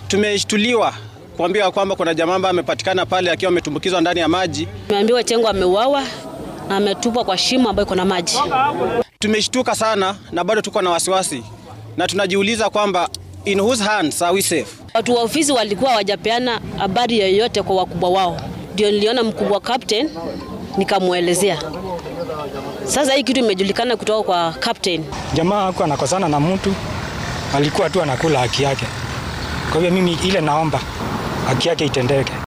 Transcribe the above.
Tumeshtuliwa kuambiwa kwamba kuna jamaa ambaye amepatikana pale akiwa ametumbukizwa ndani ya maji. Tumeambiwa Chengo ameuawa na ametupwa kwa shimo ambayo iko na maji. Tumeshtuka sana na bado tuko na wasiwasi na tunajiuliza kwamba in whose hands are we safe? Watu wa ofisi walikuwa hawajapeana habari yoyote kwa wakubwa wao, ndio niliona mkubwa captain nikamwelezea. Sasa hii kitu imejulikana kutoka kwa captain. Jamaa hakuwa anakosana na mtu, alikuwa tu anakula haki yake. Kwa hivyo mimi ile naomba haki yake itendeke.